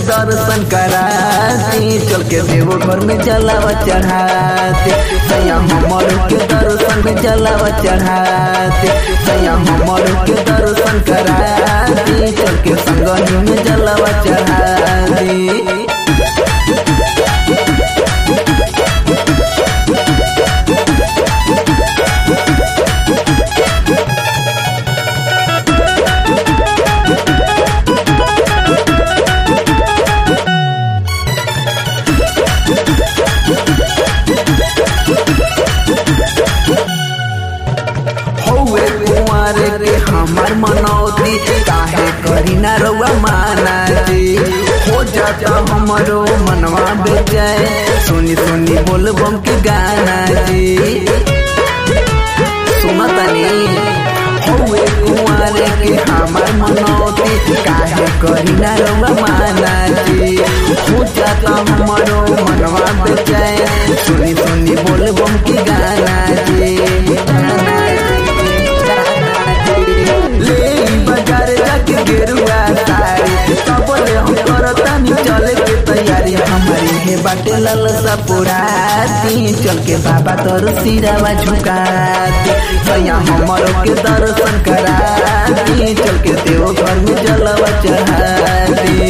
दर्शन कराती चल के देवो घर में जलावा चढ़ाते सैया हमर के दर्शन में जलावा चढ़ाते सैया हमर के दर्शन कराती चल के संगही में जलावा चढ़ाती हौवे कुंवर के हमार मनौती काहे करी ना रउआ माना जी हो जाता हमरो मनवा बेचाए सुनी सुनी बोल बम के गाना जी सुनतनी हौवे कुंवर के हमार मनौती काहे करी ना रउआ माना जी हो जाता हमरो मनवा बेचाए सुनी सुनी बोल बम के गाना जी गाना ले बाजार जाके गेरुआ साड़ी सबले हम करतानी चले के तैयारी हमारी हे बाटे ललसा पुराती चल के बाबा तोर सिरावा झुकाती सैया हमरो के दर्शन कराती चल के देव घर में जलवा चढ़ाती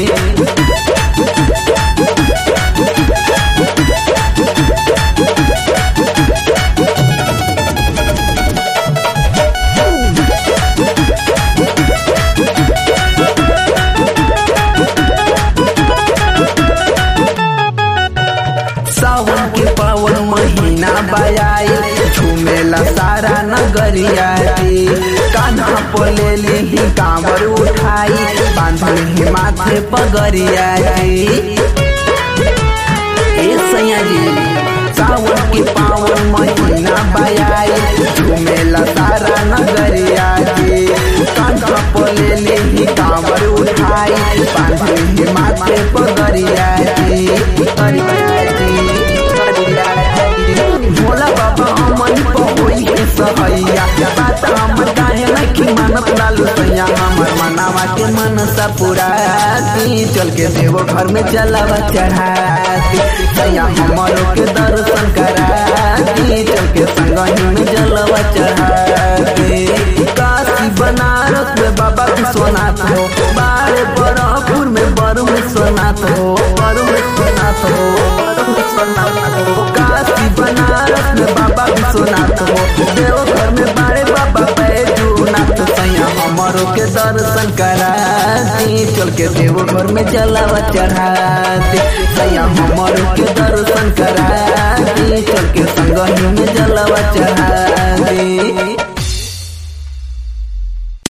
सावन के पावन महीना बयाई झूमेला सारा नगरिया रे कान्हा पोले ली कांवर उठाई बांधल ही माथे पगरिया रे ए सैया जी सावन के पावन महीना बयाई झूमेला सारा नगरिया रे कान्हा पोले ली कांवर उठाई बांधल ही माथे पगरिया रे पगरिया रे भोला बाबा हमन पहोई के सहैया बात हमर काहे नहीं मानत लालू सैया हमर मनावा के मनसा पुराती चल के देवो घर में जलावा चढ़ाती सैया हमरो के दर्शन कराती चल के संगही में जलावा चढ़ाती काशी बनारस में बाबा विश्वनाथ हो बारे बरहपुर में बरु विश्वनाथ हो बरु विश्वनाथ हो बरु विश्वनाथ हो काशी बनारस में बाबा विश्वनाथ हो देवघर में बारे बाबा बैजूनाथ सैया हमरो के दर्शन कराती चल के देवघर में जलावा चढ़ाती सैया हमरो के दर्शन कराती चल के संगही में जलावा चढ़ाती